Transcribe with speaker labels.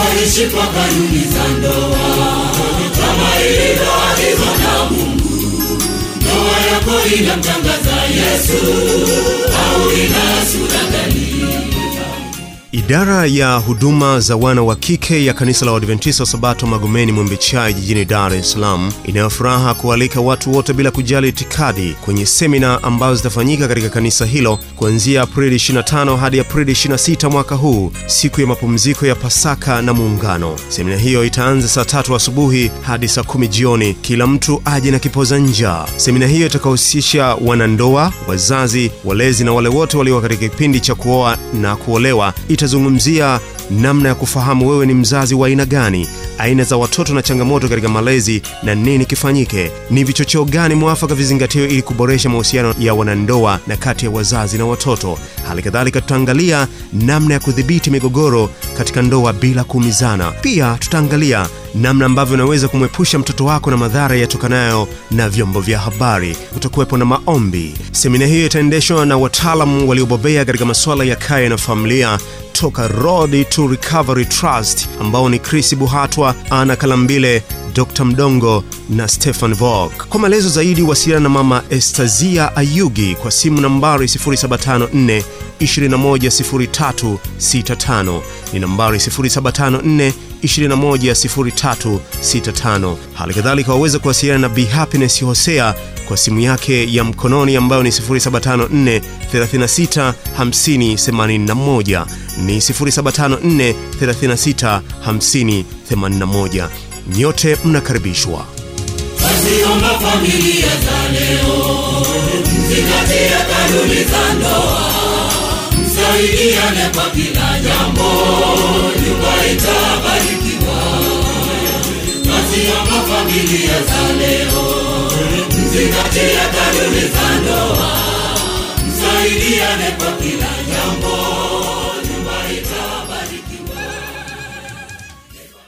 Speaker 1: waishi kwa kanuni za ndoa kama ilivyoagizwa na Mungu. Ndoa yako inamtangaza Yesu au ina sura gani?
Speaker 2: Idara ya huduma za wana wa kike ya kanisa la Waadventista wa Sabato Magomeni Mwembe-Chai jijini Dar es Salaam inayo furaha kualika watu wote bila kujali itikadi kwenye semina ambazo zitafanyika katika kanisa hilo kuanzia Aprili 25 hadi Aprili 26 mwaka huu, siku ya mapumziko ya Pasaka na Muungano. Semina hiyo itaanza saa tatu asubuhi hadi saa kumi jioni. Kila mtu aje na kipoza njaa. Semina hiyo itakahusisha wanandoa, wazazi, walezi na wale wote walio katika kipindi cha kuoa na kuolewa itazungumzia namna ya kufahamu wewe ni mzazi wa aina gani, aina za watoto na changamoto katika malezi na nini kifanyike, ni vichocheo gani mwafaka vizingatiwe ili kuboresha mahusiano ya wanandoa na kati ya wazazi na watoto. Hali kadhalika tutaangalia namna ya kudhibiti migogoro katika ndoa bila kuumizana. Pia tutaangalia namna ambavyo unaweza kumwepusha mtoto wako na madhara yatokanayo na vyombo vya habari. Kutakuwepo na maombi. Semina hiyo itaendeshwa na wataalamu waliobobea katika masuala ya kaya na familia toka Road to Recovery Trust ambao ni Chris Buhatwa, Ana Kalambile, Dr. Mdongo na Stefan Vog. Kwa maelezo zaidi wasiliana na Mama Estazia Ayugi kwa simu nambari 0754 210365 ni nambari 0754 210365. Hali kadhalika waweza kuwasiliana na Be Happiness Hosea kwa simu yake ya mkononi ambayo ni 0754 36 50 81 ni 0754 36 50 81. Nyote mnakaribishwa.
Speaker 1: Wasiomba familia za leo, mzingatie kanuni za ndoa, msaidiane kwa kila jambo, nyumba itabarikiwa. Wasiomba familia za leo, mzingatie kanuni za ndoa, msaidiane kwa kila